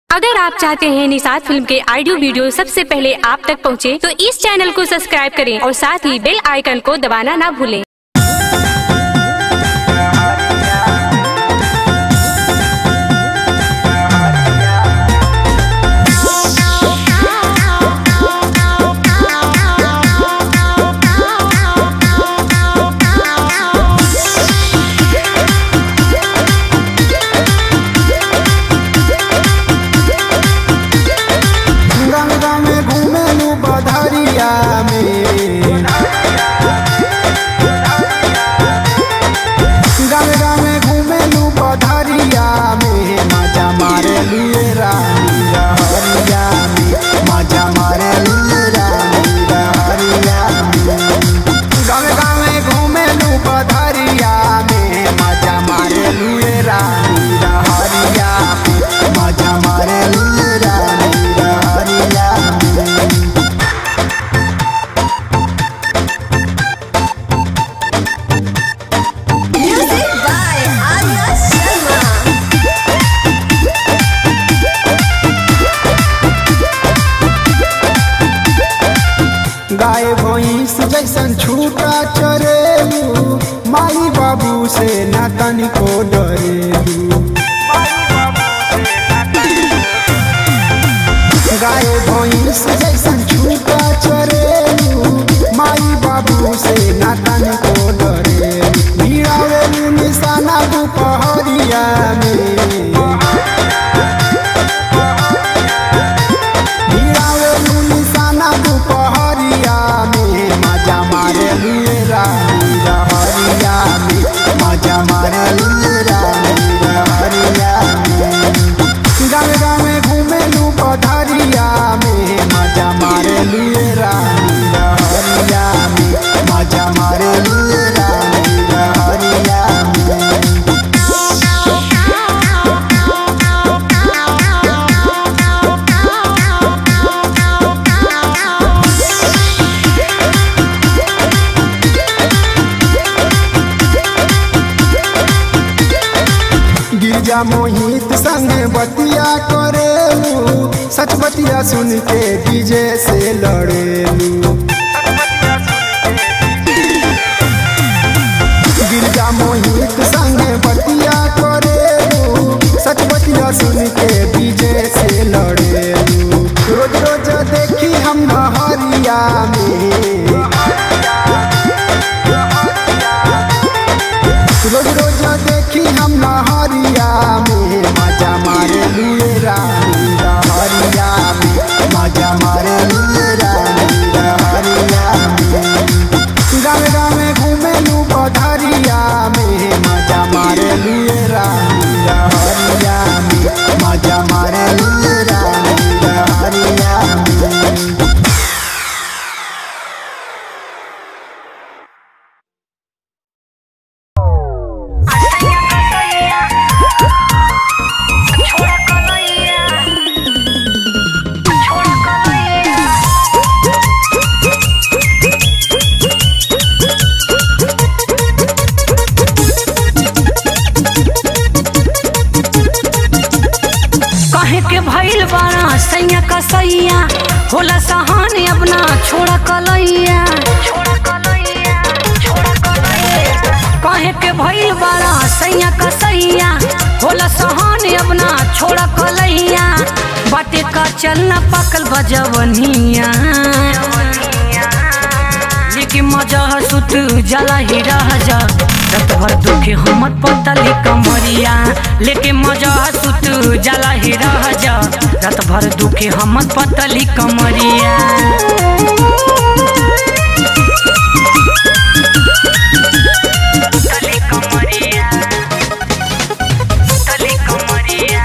अगर आप चाहते हैं निषाद फिल्म के ऑडियो वीडियो सबसे पहले आप तक पहुंचे, तो इस चैनल को सब्सक्राइब करें और साथ ही बेल आइकन को दबाना ना भूलें गंगा में घूमेलू बधरिया में गंगा में घूमेलू बधरिया में मजा मारे लिए रानी रहरिया में मजा मारे लिए रानी रहरिया में गंगा में घूमेलू बधरिया में मजा मारे लिए रानी रहरिया में मजा मारे लिए रानी रहरिया में Music by Arya Sharma. गाय भैंस जैसन छूटा चरेलू माई बाबू से न तनिको डरेलू गाय भैंस जैसन छूटा चरेलू माई बाबू से न तनिको डरेलू भिड़ावेलू निशाना दुपहरिया में भिड़ावेलू निशाना दुपहरिया में मजा मारे लिए रानी रहरिया में मजा मारे लिए रानी रहरिया में गंगा में घूमेलू पधरिया में मजा मारे लिए रानी रहरिया में मजा मारे लिए रानी रहरिया में गिरजा मोहित संग बतिया करेलू सच बतिया सुन के डीजे से लड़ेलू गिरजा मोहित संग बतिया करेलू सच बतिया सुन के डीजे से लड़ेलू रोज रोज देखी हम नहरिया में रोज रोज देखी हम नहरिया में मजा मारे लिए रानी रहरिया में मजा मारे लिए रानी रहरिया में गंगा में घूमेलू पधरिया में मजा मारे लिए रानी रहरिया में मजा मारे लिए रानी रहरिया में कहे के भइल बारा सैया का सैया होला सहाने अपना छोड़ा कलैया कहे के भइल बारा सैया का सैया होला सहाने अपना छोड़ा कलैया बाटे का चलना पकल बजवनिया लेकिन मजा सुत जला ही रह जा रत भर दुखे हमर पतली कमरिया लेके मजा सुत जला ही रह जा रत भर दुखे हमर पतली कमरिया पतली कमरिया पतली कमरिया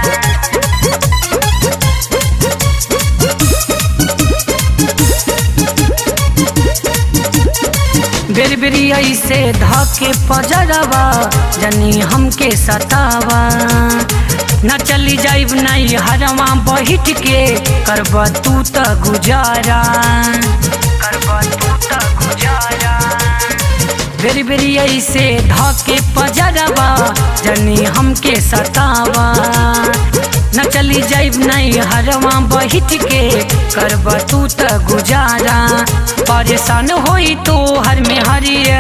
बेर बेरी ऐसे धके पजरवा जनी हमके सतावा न चली जाइब नहीं हरवा बैठ के करब तू त गुजारा करब तू त गुजारा बेरी बेरी ऐसे धके पजरवा जनी हमके सतावा न चली जाइब नहीं हरवा बहिट के करब तू त गुजारा परेशान होई तो हर में हरिया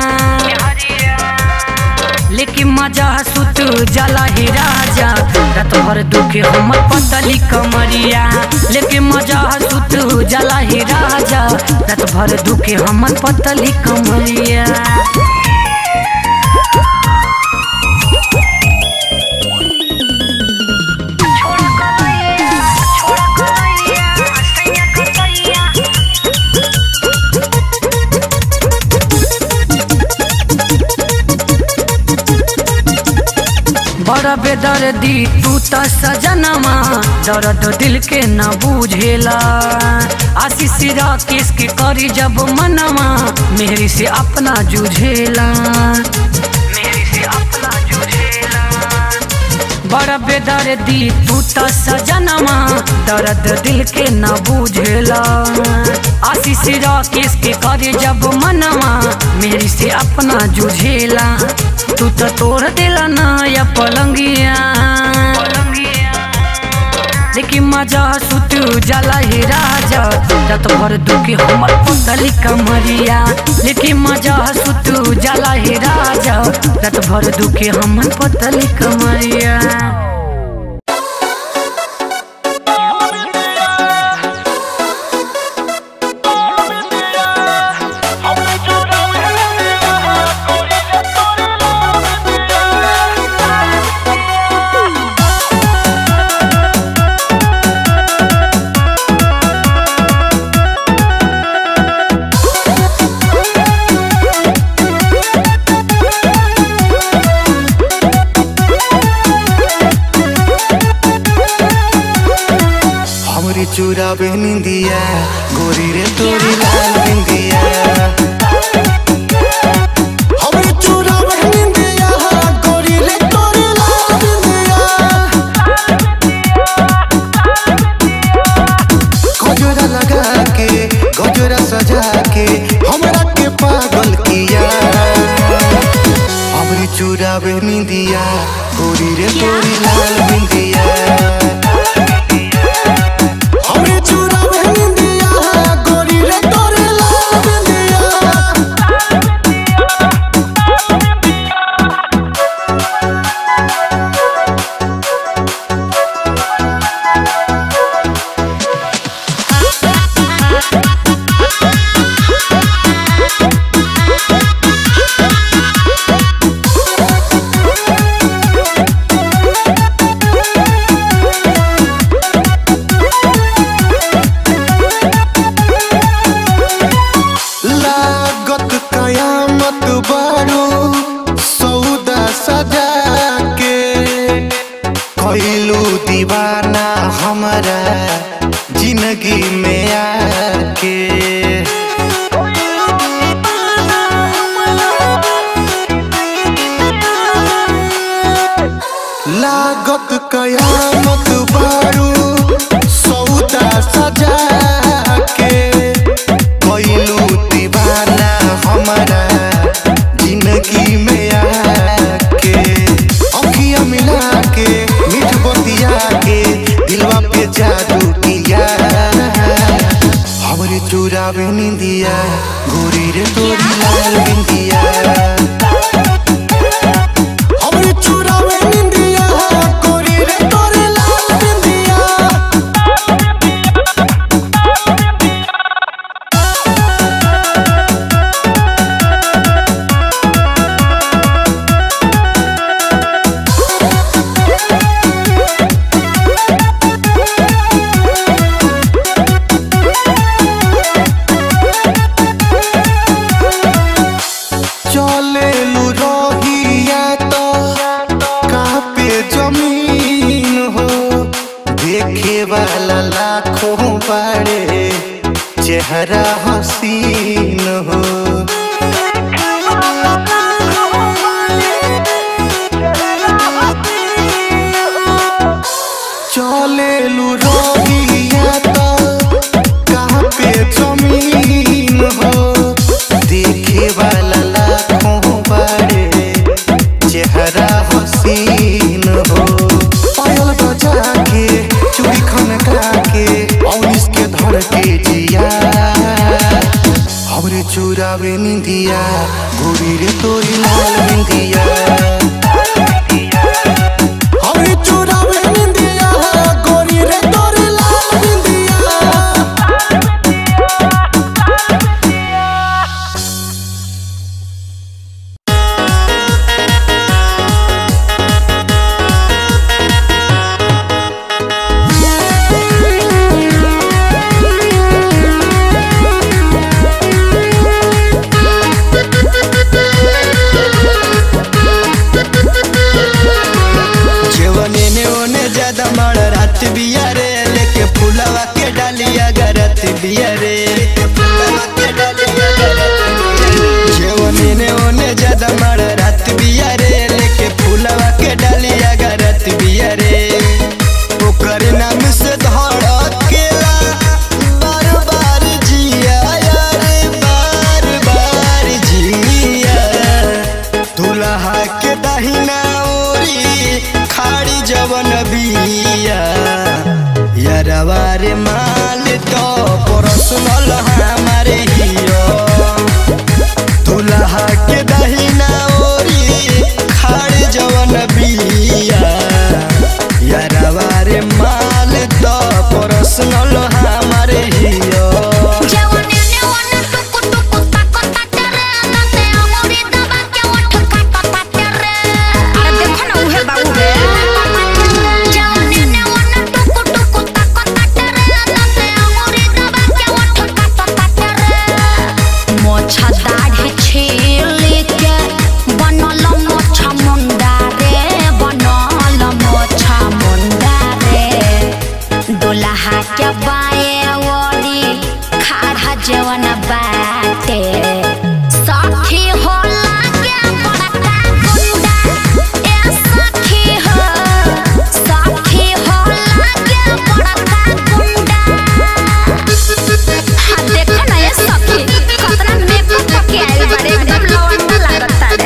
लेकिन मजा सुत जला ही राजा रात भर दुखे हमर पतली कमरिया लेकिन मजा सुत जला ही राजा रात भर दुखे हमर पतली कमरिया बड़ा बेदर्दी तू त सजनमा दर्द दिल के न बुझेला आशीष राकेश के करी जब मनवा मेहरी से अपना जुझेला मेहरी से अपना जुझेला बड़ा बेदर्दी तू त सजनमा दर्द दिल के न बुझेला आशीष राकेश के करे जब मनवा मेरी से अपना जुझेला तू तो तोड़ देला ना या पलंगिया लेकिन मजा सुत जला ही राजा रात भर दुखी हमर पुतली कमरिया लेकिन मजा सुत जला ही राजा रात भर दुखी हमर पुतली कमरिया हमरी चूरा निंदिया गोरी रे तोरी लाल बिंदिया हमरी चूरा निंदिया गोरी रे तोरी लाल बिंदिया गजरा लगा के गजरा सजा के हमरा के पागल किया हमरी चूरा निंदिया गोरी रे तोरी लाल बिंदिया हमरे चूड़ा में निंदिया गोरी रे तोरे लाल बिंदिया लागत कयामत बारू सौदा सजा के कैलू दीवाना हमारा जिंदगी में आके लागत कयामत बारू सौदा सजा के कैलू दीवाना हमारा जिंदगी में आके अखिया मिला के मीठ बतिया के दिलवा पे जादू किया हमरे चूरा में निंदिया गोरी रे तोरी लाल बिंदिया हमरे चूरा में निंदिया गोरी रे तोरी लाल बिंदिया चले लू रहिया तो कापे जमीन हो देखे वाला लाखों बड़े चेहरा हसीन हो चले लू रहिया तो कापे जमीन हो देखे वाला लाखों बड़े चेहरा हसीन हो पायल बजा निंदिया गोरी रे तोरी लाल बिंदिया हमें चुरावे निंदिया गोरी रे तोरी लाल बिंदिया जेवने ने ओने ज्यादा मड़ रात बिया रे लेके फुलवा के डालिया गरत बिया रे जेवने ने ओने ज्यादा मड़ रात बिया रे लेके फुलवा के डालिया गरत बिया रे ओकर नाम से धड़केला बार बार जिया रे बार बार जिया दुल्हा के दहिना ओरी खाड़ी जवन बिया यरवा रे माल तो पर्सनल हमारे हियो दुल्हा के दहिना ओरी खाड़ी जवन बिया यरवा रे माल तो पर्सनल हमारे हियो अरे देखो ना उहे बाबू रे मोछा दाढ़ी छील के बनल मोछा मुंडा रे बनल मोछा मुंडा रे दुल्हा के बाए ओरी खाड़ा जवन बाटे सखी होला के बड़का गुंडा ए सखी हो सखी होला के बड़का गुंडा हाँ देखो ना ये सखी कितना मेकअप करके आइल बारे एकदम लवंडा लागता रे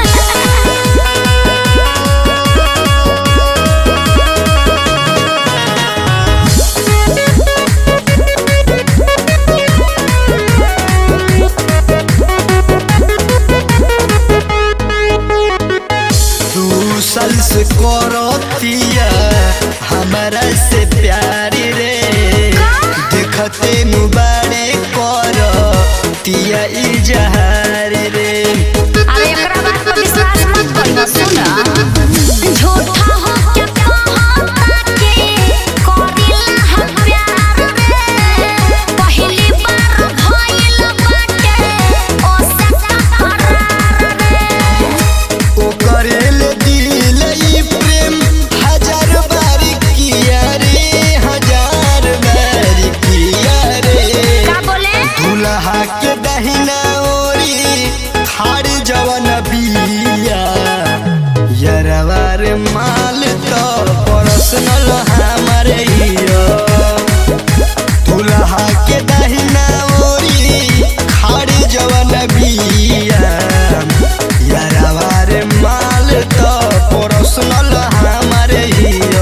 दू साल से करतिया हमारा से प्यार रे देखते मुबारे कर तिया इजहार रे अरे एकरा बात पर विश्वास मत करियो सुना झूठा हो क्या कहता के करिला हम प्यार रे पहली बार भइल बाटे ओ से करार रे ओ करेल दिल ई प्रेम हजार बार किया रे हजार बार किया रे का बोले दुल्हा के दहिना ओरी खाड़ जवन बिया यरवा रे माल तो पर्सनल हमारे हियो दुल्हा के दहिना ओरी खाड़ जवन बिया यरवा रे माल तो पर्सनल हमारे हियो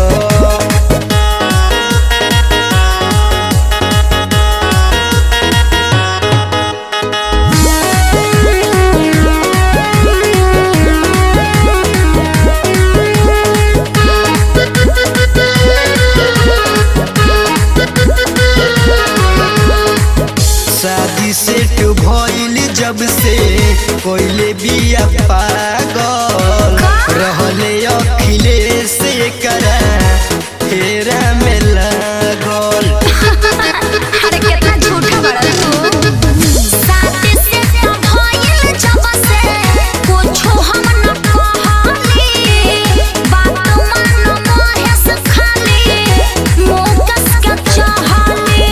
शादी सेट भइल जब से कोइले बिया पागल रहले अखिलेश करा फेरा में लागल अरे कितना झूठा बड़ा तू साथे से तो भइल जब से कुछो हम न कहली बात मान महेश खाली मुंह कस के चाहली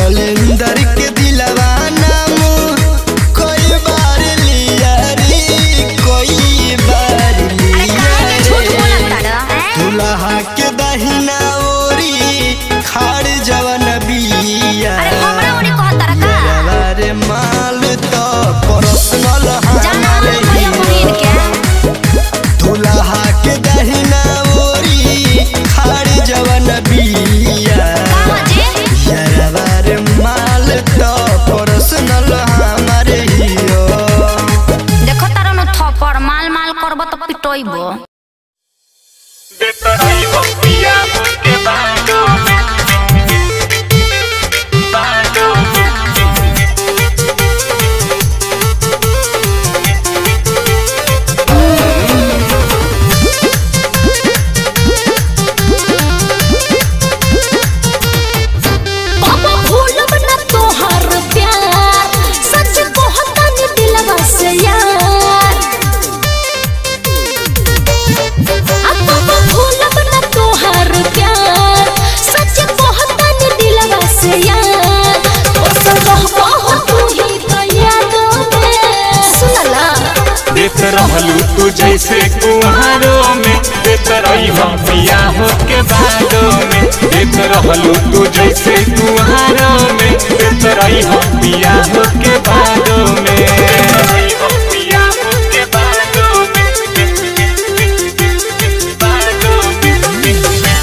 सलेंदर के दिलवा नाम कोई बार लिया रे तू जैसे कुहारों में देत रही हम पिया हो के बादों में देत रहलू तू जैसे कुहारों में देत रही हम पिया हो के बादों में पिया हो के बादों में बादों में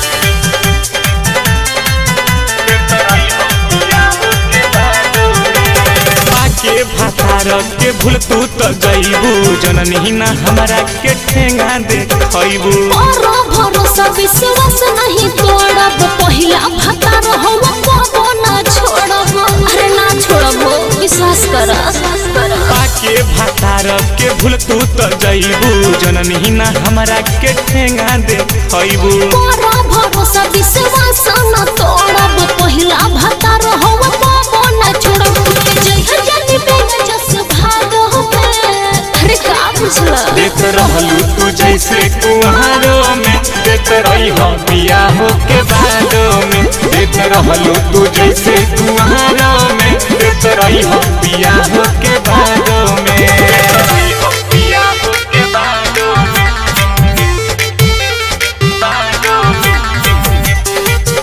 के भातार के भूल तू तो गईबू जननी ना हमरा के ठेंगा देखैबू और भरोसा विश्वास नहीं तोड़ब पहिला भतार हम कबो ना छोड़ब अरे ना छोड़ब विश्वास कर के भातार के भूल तू तो गईबू जननी ना हमरा के ठेंगा देखैबू और भरोसा विश्वास न तोड़ब पहिला भतार हम कबो ना छोड़ब जय जय बेग जस भाग अरे का बुझला देख रहलू तू जैसे कुहारों में देख रही हम पिया हो के बादों में देख रहलू तू जैसे कुहारों में देख रही हम पिया हो के बादों में पिया हो के बादों में बादों में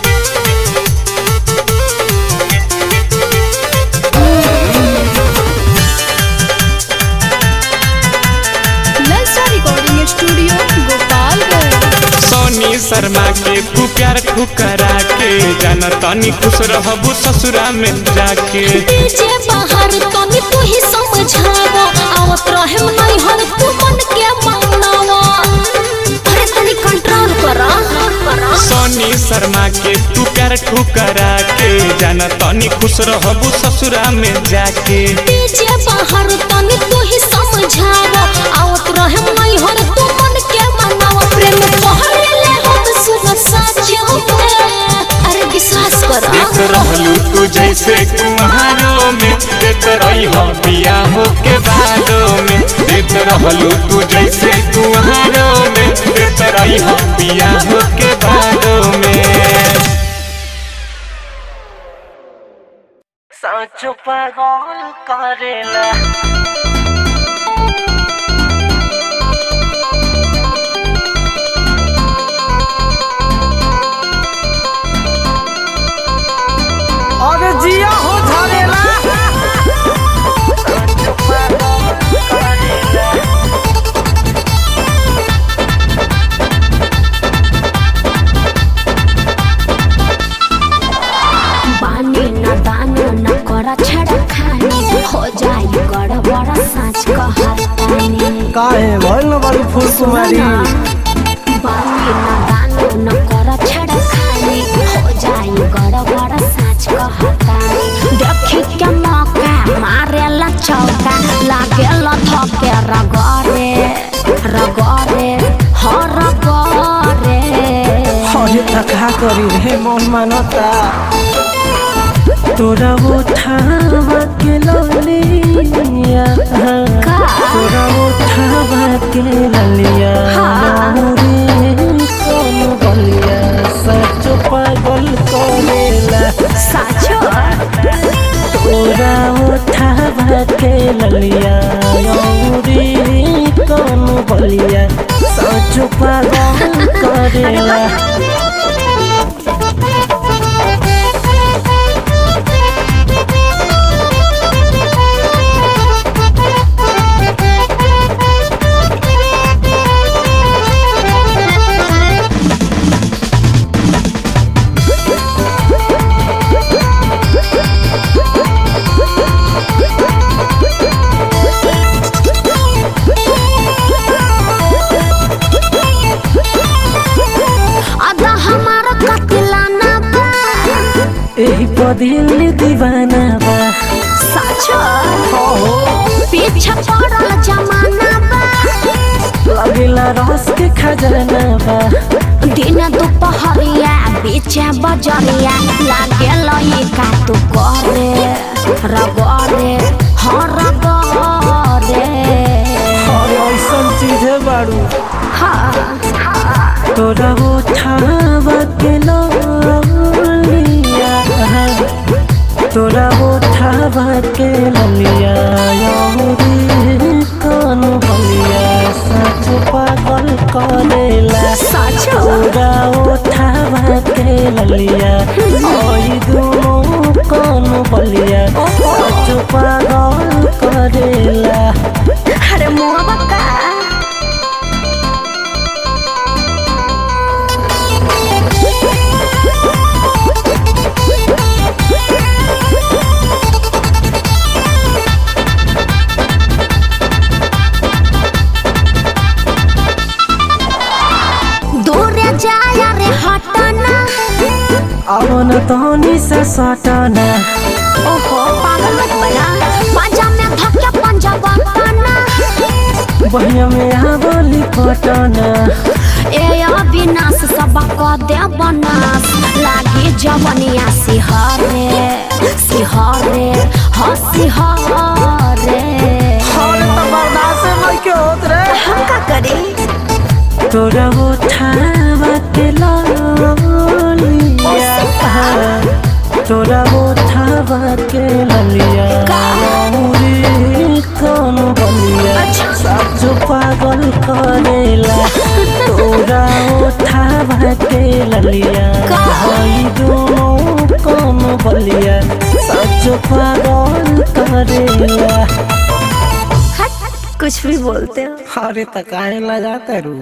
ललचा रिकॉर्डिंग स्टूडियो गोपालगंज सोनी शर्मा के तू प्यार ठुकरा के जाना तानी खुश रहबू ससुरा में जाके डीजे बाहर तनी तू ही समझावा आवत रहे नहीं हर तू मन के मांगनावा अरे तनी कंट्रोल करा सोनी शर्मा के तू प्यार ठुकरा के जाना तानी खुश रहबू ससुरा में जाके डीजे बाहर तनी तू ही समझावा आवत रहे नहीं हर तू मन के मांगनावा प्रेम पहले ले हम सुन सच अरे विश्वास करा देख रहलू तू जैसे कुम्हारों में देख रही हो पिया हो के बादों में देख रहलू तू जैसे कुम्हारों में देख रही हो पिया हो के बादों में साँचो पागल करेला अरे जिया हो झरेला बानी न दानो न कर छड़ा खानी हो जाई गड़बड़ साँच कहतानी काहे भइल न बड़ी फूल कुमारी बानी न दानो न कर छड़ा खानी हो जाई गड़बड़ साँच कहतानी देखी के मौका मारे ला चौका लागे ला धके रगरे रगरे हो रगरे अरे तका करी रे मन मानता तोरा उठावा के ललिया तोरा उठावा के ललिया रे कौन बलिया सच पागल करेला साचो तोरा उठावा के ललिया रे कौन बलिया सच पागल करेला आधा हमारा कतिलाना बा एही पदिल दीवाना बा साचो पीछे पड़ल जमाना बा लगेला रस के खजाना बा दिन दोपहरिया बीच बजरिया लागे लई का तू करे रगरे हाँ रगरे और ऐसन चीज है बारू हाँ तोरा उठावा के ललिया तोरा उठावा के ललिया रे कौन बलिया सच आवन तहनी से सटना ओहो पागल मत बना पंजा में धक्का पंजा बना बहिया में आवली पटना ए अविनाश सब क दे बनास लागे जवनिया सिहरे सिहरे ह सिहरे हम का करी तोरा उठावा के ललिया तोरा उठावा के ललिया मुरी कौन बलिया साजो पागल करेला तोरा उठावा के ललिया भाई दोनों कौन बलिया साजो पागल करेला कुछ भी बोलते हो अरे तकाए लगाते रू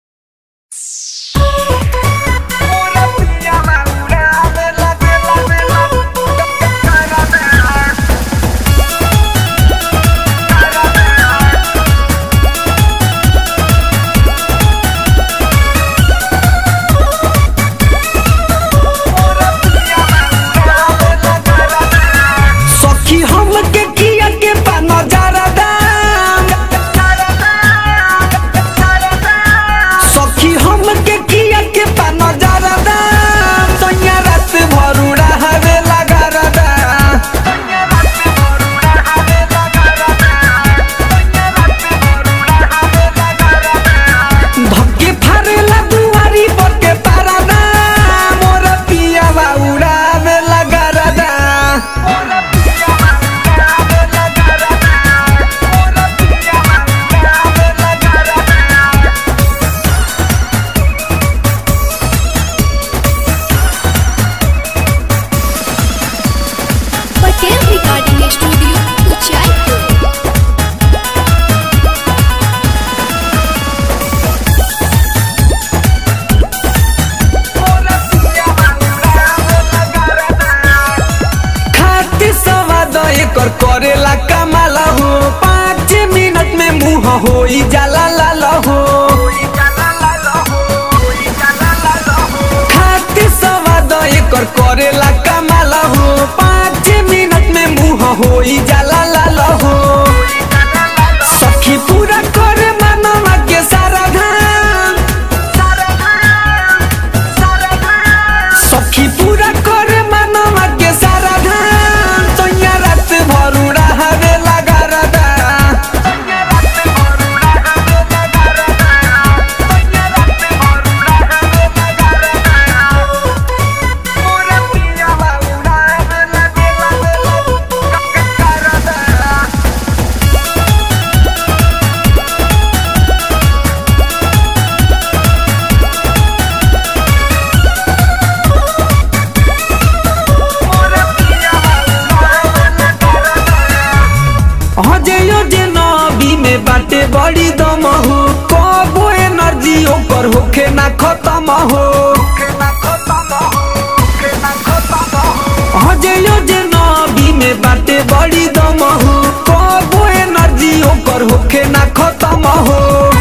सखी हम के किया के पा नजारा दाम सखी हम के किया के पा नजारा दाम सैया रात भरुड़ा हवे लगा रदा धक्के फारेला दुआरी पर के पारा दा मोर पिया बाउड़ा में लगा रदा पटेल रिकॉर्डिंग स्टूडियो ऊंचाई खाती सवाद एकर करेला कमाला हो पाँच मिनट में मुंह हो जाला लाल हो खाती सवाद एकर करेला कमाला हो पाँच मिनट में मुंह हो जाला लाल हो सखी पूरा करे मनवा के सारा धाम सखी पूरा करे मनवा के सारा धाम तोया रात भरुड़ा हवे लगा रदा हजयो जे नबी में बाटे बड़ी दम हो कबो एनर्जी ओकर होखे ना खत्म हो हजयो जे नबी में बाटे बड़ी दम हो कबो एनर्जी ओकर होखे ना खत्म हो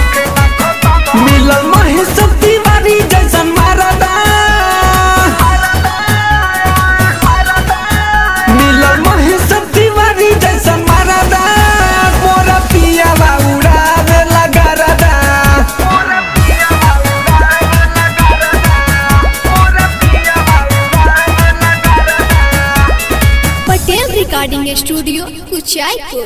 मिलल महेश तिवारी जैसन मारदा मिलल महेश तिवारी जैसन मारदा मोरा पिया बाउड़ा में लगा रदा पटेल रिकॉर्डिंग स्टूडियो ऊंचाई को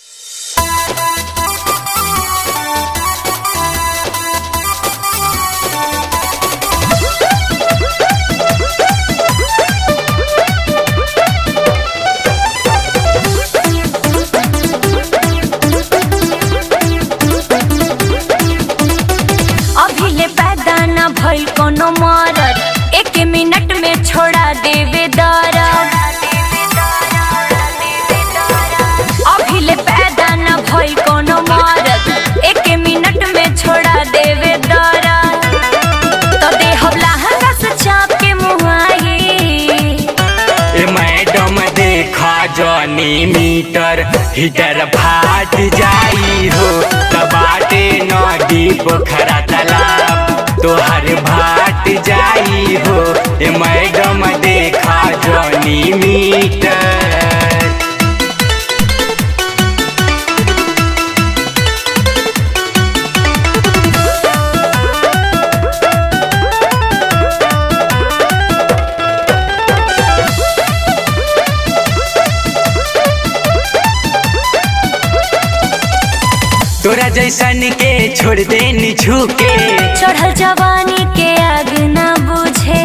अभी ले पैदा न भइल कोनो मरद एक मिनट में छोड़ा देवे दरद अभी ले पैदा न भइल कोनो मरद एक मिनट में छोड़ा देवे दरद तो देहब लहंगा से चाप के मुहाई ए मैडम देखा जनी मीटर हीटर फाट जाई हो तबाटे नदी पोखरा तालाब तोहर भाट जाई हो ए मैडम देखा जनी मीटर तोरा जैसन के छोड़ दे छूके चढ़ल जवानी के आग न बुझे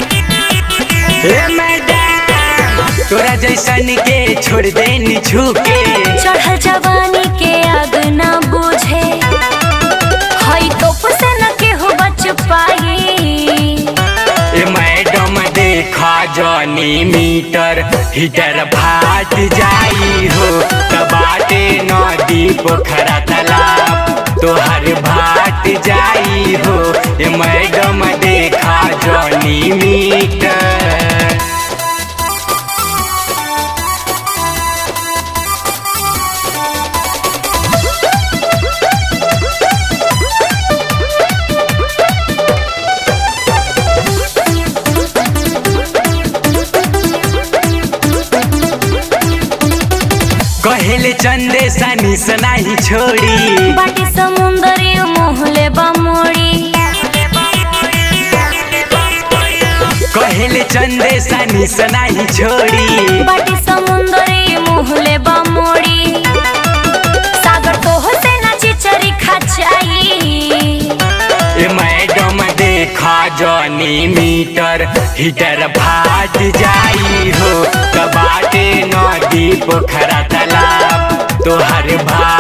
ए मैडम तोरा जैसन के छोड़ दे छूके चढ़ल जवानी के आग न बुझे हई तोप से न केहू बच पाई ए मैडम देखा जनी मीटर हीटर भाट जाई हो तबाटे नदी पोखरा तालाब तोहर भाट जाई हो ए मैडम देखा जनी मीटर कहेले चंदे सनी सनाही छोड़ी बाटी समुंदरी मोहले बमोड़ी कहेले चंदे सनी सनाही छोड़ी बाटी समुंदरी मोहले बमोड़ी सागर तो से ना चिचरी खचाई ए मैडम देखा जनी मीटर हीटर भाट जाई हो कबाटे नदी पोखरा तालाब तोहर भाट